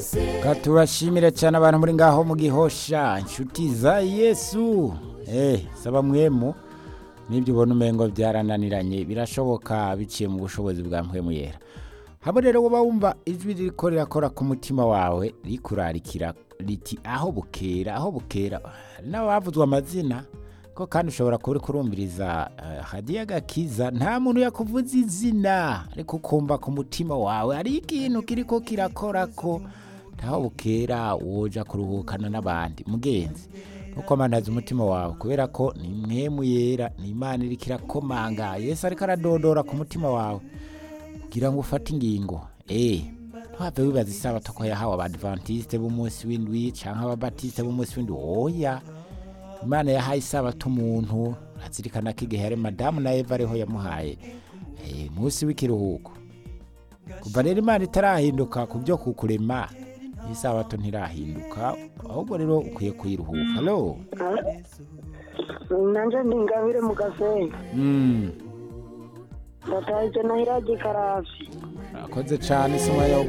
katubashimire cyane abantu muri ngaho mu gihosha inshuti za yesu eh saba mwemu n'ibyo ubona umengo byarananiranye birashoboka biciye mu bushobozi bwa mpwemu yera hamwe rero uba wumva ijwi ririko rirakora ku mutima wawe rikurarikira riti aho bukera aho bukera hari n'abavuzwe amazina ko kandi ushobora kuba uri kurumviriza eh, hadiya gakiza nta muntu yakuvuza izina ariko ukumva ku mutima wawe hari ikintu kiriko kirakora ko ntaho bukera woja kuruhukana n'abandi mugenzi ntukomandaze umutima wawe kubera ko ni mwemu yera ni imana iriko irakomanga yesu ariko aradodora ku mutima wawe kugira ngo ufate ingingo eh ntuhave wibaza isabato ko yahawe abadventiste b'umunsi w'indwi canke ababatiste b'umunsi w'indwi oya imana yahaye isabato umuntu azirikana ko igihe yari madamu na eva ariho yamuhaye eh, munsi w'ikiruhuko kuva rero imana itarahinduka ku byo kukurema isabato ntirahinduka ahubwo rero ukwiye kuyiruhuka lo nanje ndi ingabire mu gasenyi mm. ndataje nahiraje ikarashi urakoze cane si umwanya wo